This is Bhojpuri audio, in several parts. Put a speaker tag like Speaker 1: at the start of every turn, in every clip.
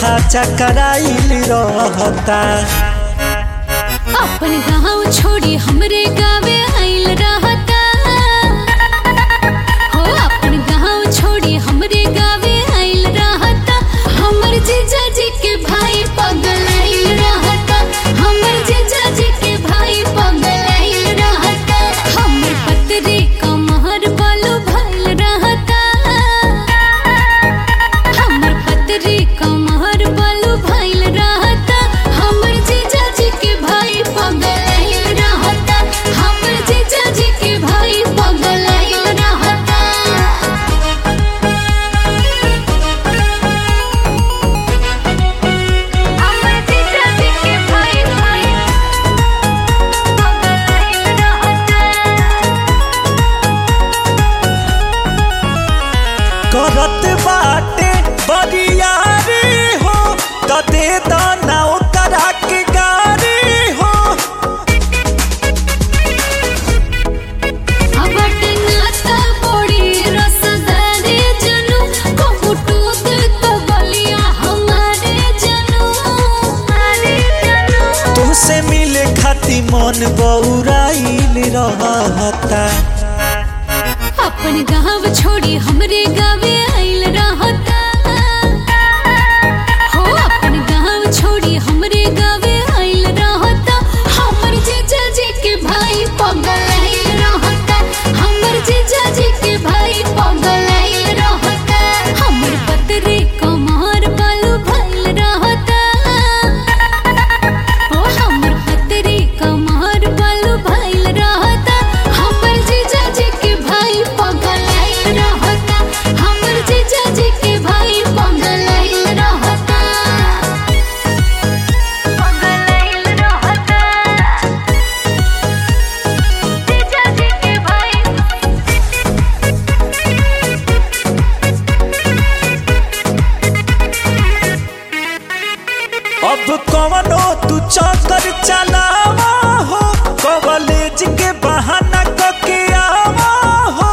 Speaker 1: माथा चकराइल रहता
Speaker 2: अपन गाँव छोड़ी हमरे गावे आइल रहता हो अपन गाँव छोड़ी हमरे गावे आइल रहता हमर जीजा जी के भाई पगल आइल रहता हमर जीजा जी के भाई पगल आइल रहता हमर पतरे कमहर बालू भइल रहता हमर पतरे कमहर बालू भइल रहता हमर जीजा जी के भाई पगल आइल रहता हमर जीजा जी के भाई पगल आइल रहता हमर जीजा जी के भाई भाई पगल आइल रहता
Speaker 1: करत बाटे बरियारी हो त दे दाना ओकरा के गारी हो
Speaker 2: अबट नाता बड़ी रसदारे जनू कहूटू तो बलिया हमारे जनू हमारे जनू
Speaker 1: तुहसे मिले खाती मन बौराइल रहता
Speaker 2: अपन गाँव छोड़ी हमरे गावे आइल रहता हो अपन गाँव छोड़ी हमरे गावे आइल रहता हमर जीजा जी के भाई पगल आइल रहता हमर जीजा जी के भाई पगल आइल रहता हमर पतरे कमर बालू भइल रहता ओ हमर पतरे कमर बालू भइल रहता हमर जीजा जी के भाई पगल आइल रहता हमर जीजा जी के भाई पगल आइल रहता पगल आइल रहता जीजा जी के भाई
Speaker 1: अब कवनो तू चक्कर चलावा हो कॉलेज के बहाना कके आवा हो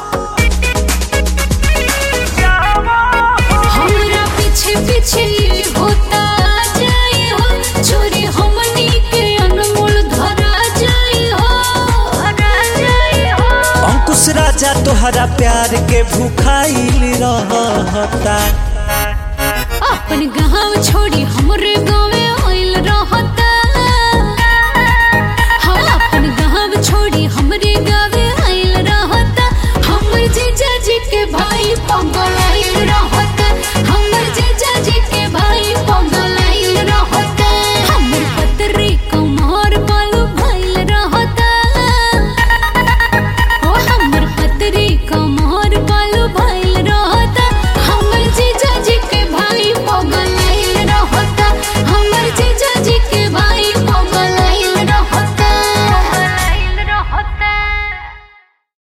Speaker 2: हमरा पीछे पीछे होता जाई हो चोरी हमनी के अनमोल धरा जाई हो धरा जाई हो
Speaker 1: अंकुश राजा तोहरा प्यार के भूखाइल रहता
Speaker 2: अपन गाँव छोड़ी हमरे गाँवे